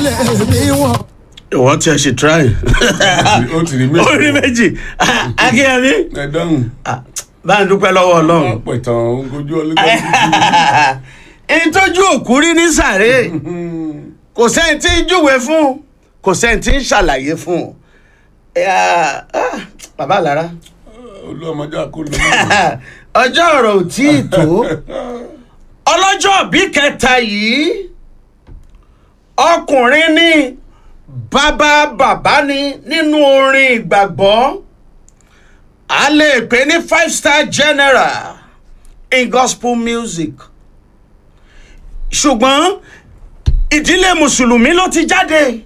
lè mí wọ̀n. ìwọ́n tí a ṣe try. ó ti rí méjì. orí méjì akínyẹmí ẹ dáhùn. bá ń dúpẹ́ lọ́wọ́ ọlọ́run. wọ́n pẹ̀ tán ojú ọlọ́gbọ́n. ìtọ́jú òkú rí ní sàré kò sẹ́ni tí ń júwe fún kò sẹ́ni tí ń ṣàlàyé fún Eh, ah, bàbá lára olú ọmọdé àkóló. ọjọ́ ọ̀rọ̀ ò tí ì tó ọlọ́jọ́ bí kẹta yìí ọkùnrin ní bàbá bàbá ni nínú orin ìgbàgbọ́ a lè pè ní five star general in gospel music ṣùgbọ́n ìdílé mùsùlùmí ló ti jáde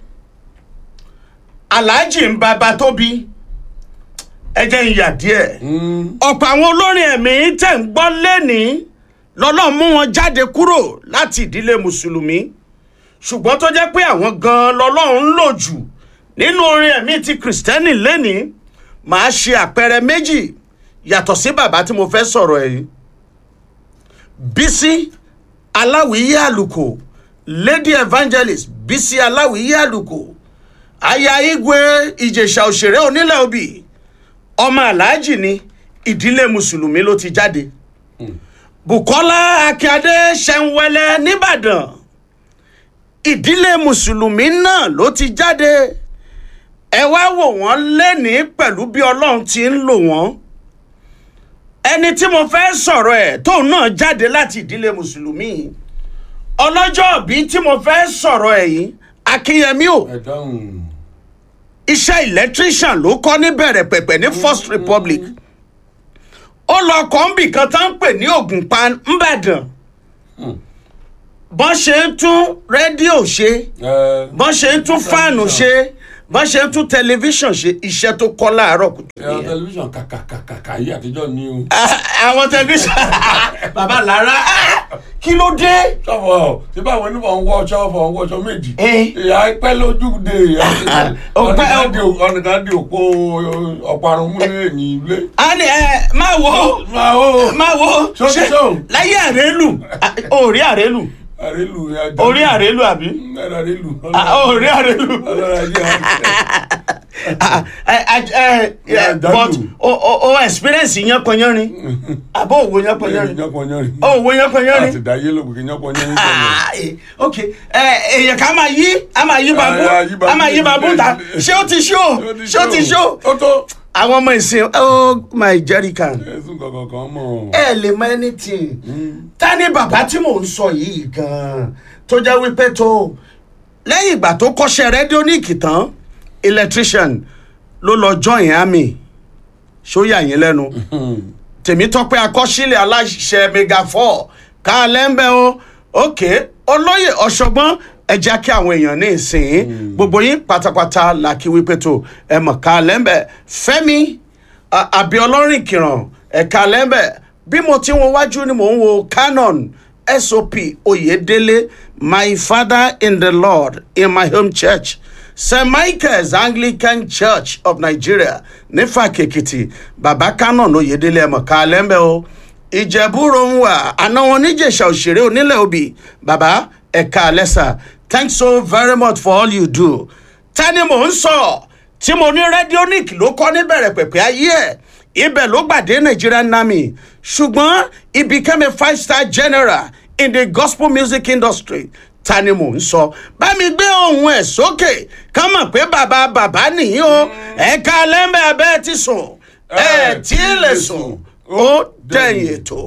aláàjì ń bàbá tóbi ẹ jẹ́ ń yà díẹ̀ ọ̀pọ̀ àwọn olórin ẹ̀mí tẹ̀ ń gbọ́ lẹ́nìí lọ́lọ́run mú wọn jáde kúrò láti ìdílé mùsùlùmí ṣùgbọ́n tó jẹ́ pé àwọn gan-an lọ́lọ́run ń lò jù nínú orin ẹ̀mí ti kìrìsìtẹ́nì lẹ́nìí màá ṣe àpẹẹrẹ méjì yàtọ̀ sí bàbá tí mo fẹ́ sọ̀rọ̀ ẹ̀ yìí bísí aláwìyé àlùkò lady evangelist bísí aláwìyé àlùkò aya igwe ìjèṣà òṣèré onílẹ̀ òbí ọmọ aláàjì ni ìdílé mùsùlùmí ló ti jáde bukola akíade ṣẹ̀ǹwẹ̀lẹ̀ nìbàdàn ìdílé mùsùlùmí náà ló ti jáde ẹ wá wò wọ́n lẹ́nìí pẹ̀lú bí ọlọ́run ti ń lò wọ́n ẹni tí mo fẹ́ sọ̀rọ̀ ẹ̀ tóun náà jáde láti ìdílé mùsùlùmí ọlọ́jọ́ bí tí mo fẹ́ sọ̀rọ̀ ẹ̀ yìí akínyẹmí o ẹ dáhùn. iṣẹ́ electrician ló kọ́ ní bẹ̀rẹ̀ pẹ̀pẹ̀ ní first republic ó lọ kọ́ńbì kan tá ń pè ní ògùnpa ńbàdàn bọ́n ṣe ń tún rédíò ṣe ẹ bọ́n ṣe ń tún fáànù ṣe bọ́n ṣe ń tún tẹlifíṣàn ṣe iṣẹ́ tó kọ́ láàárọ̀ kùtù ẹ nìyẹn. tẹlifíṣàn kàkàkàkà yìí àtijọ́ ni o. Ah, àwọn tẹlifíṣàn bàbá lára ah, kí ló dé. sọ́fọ̀ tí báwọn onímọ̀ ń wọ ọṣọ ọ̀fọ̀ ń wọ ọṣọ méjì. Eh. ìyá pẹ́ lójúde Ọpẹ́- ọ̀nìkan di òpó ọ̀parun mú ní ẹ̀yìn ilé. a ní ẹ máa wo máa ó máa wo Ṣó ti ṣó? láyé àrélù ah, orí àrélù àrélù orí àrélù àbí àrélù. Ah, orí àrélù. ọlọ́run ajé Ah, eh, eh, eh, Yeah, but Dalu. o o o experience yanpanyanrin abo òwò yanpanyanrin yánpọnyánrin. o òwò yanpanyanrin àti dáyé lóko kí yánpọnyánrin sọ̀rọ̀. Ah, eh, ok ẹ èèyàn ká máa yí a máa yí babu Ah, yí babu. a máa yí babu ta ṣé ó ti ṣó ṣé ó ti ṣó ó tó. àwọn ọmọ ìsìn oh my jerrycan ẹ̀sùn kankan kan mọ̀. ẹ lè mọ anything ta ni bàbá tí mò ń sọ yìí gan tó jẹ́ wípé tó lẹ́yìn ìgbà tó kọ́ṣẹ́ rẹ́díóníìkì tán electrician ló lọ join army ṣóyà yín lẹ́nu tèmítọ́pẹ́ akọ́ṣílẹ̀ aláṣẹ mega four ká lẹ́ńbẹ́ o òkè olóyè ọ̀ṣọ́gbọ́n ẹ jẹ́ kí àwọn èèyàn ní ìsìn gbogbo yín pátápátá là kí wípé tó ẹ mọ̀ ká lẹ́ńbẹ́ fẹ́mi a- àbíọlọ́rìn kìràn ẹ̀ka lẹ́ńbẹ́ bí mo ti wọn wájú ni mò ń wo canon sop oyedele my father in the lord in my home church st michael's anglican church of nigeria nífàkèkìtì bàbá canon oyedele ẹ̀mọ̀ ká lẹ́ńbẹ́ o ìjẹ̀búrò ń wà àná wọn níjẹ̀ṣà òṣèré onílẹ̀ òbí bàbá ẹ̀ka lẹ́sà thanks so very much for all you do tani mò ń sọ tí mo ní radionic ló kọ́ níbẹ̀rẹ̀ pẹ̀pẹ́ ayé ẹ̀ ibẹ̀ ló gbàdé nigerian army ṣùgbọ́n he became a five star general in the gospel music industry ta ni mò ń sọ bá mi gbé ohun ẹ̀ sókè ká mọ̀ pé bàbá bàbá nìyí o ẹ̀ka lẹ́mẹ̀ abẹ́ ti sùn ẹ̀ tí ì lè sùn ó dẹ̀yìn ètò.